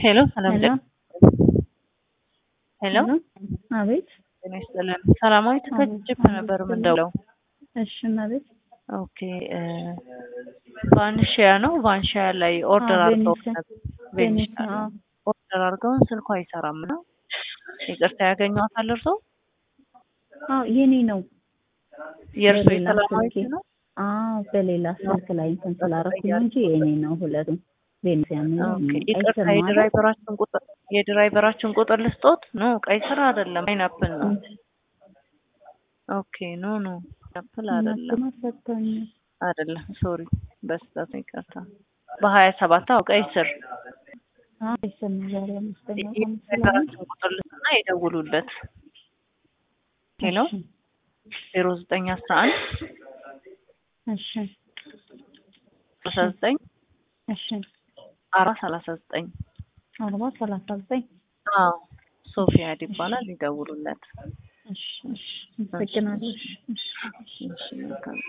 ሄሎ ሰላም ሄሎ ሄሎ አቤት። ጤና ይስጥልን። ሰላማዊት ከጅብ ነበር የምንደውለው። እሺ አቤት። ኦኬ ቫንሺያ ነው። ቫንሺያ ላይ ኦርደር አዎ፣ አድርገው ቬኒስ ነበር። ቬኒስ ቬኒስ ነው። አዎ። ኦርደር አድርገውን ስልኩ አይሰራም ነው። ይቅርታ ያገኘዋታል እርሶ? አዎ የኔ ነው። የእርሶ በሌላ የሰላማዊት ስልኬ። ነው? አዎ በሌላ ስልክ ላይ እንትን ስላደረኩ ነው እንጂ የኔ ነው ሁለቱም። ቬኒስ ያምነው ኦኬ ይቅርታ የድራይቨራችን ቁጥር የድራይቨራችን ቁጥር ልስጦት? ኖ ቀይ ስራ አይደለም ፓይናፕል ነው። ኦኬ ኖ ኖ ፓይናፕል አይደለም እናትማ ሰጥቶኛል። አይደለም ሶሪ በስህተት ነው ይቅርታ። በሀያ ሰባት አዎ ቀይ ስር አዎ ይሰማ ዛሬ አምስተኛ ቀን ስለሆነ የድራይቨራችን ቁጥር ልስጥና ይደውሉለት። ሄሎ እሺ፣ ዜሮ ዘጠኝ አስራ አንድ እሺ ሰላሳ ዘጠኝ እሺ አራት ሰላሳ ዘጠኝ አርባ ሰላሳ ዘጠኝ አዎ ሶፊያድ ይባላል። ይደውሉለት። እሺ እሺ አመሰግናለሁ። እሺ፣ እሺ። እሺ መልካም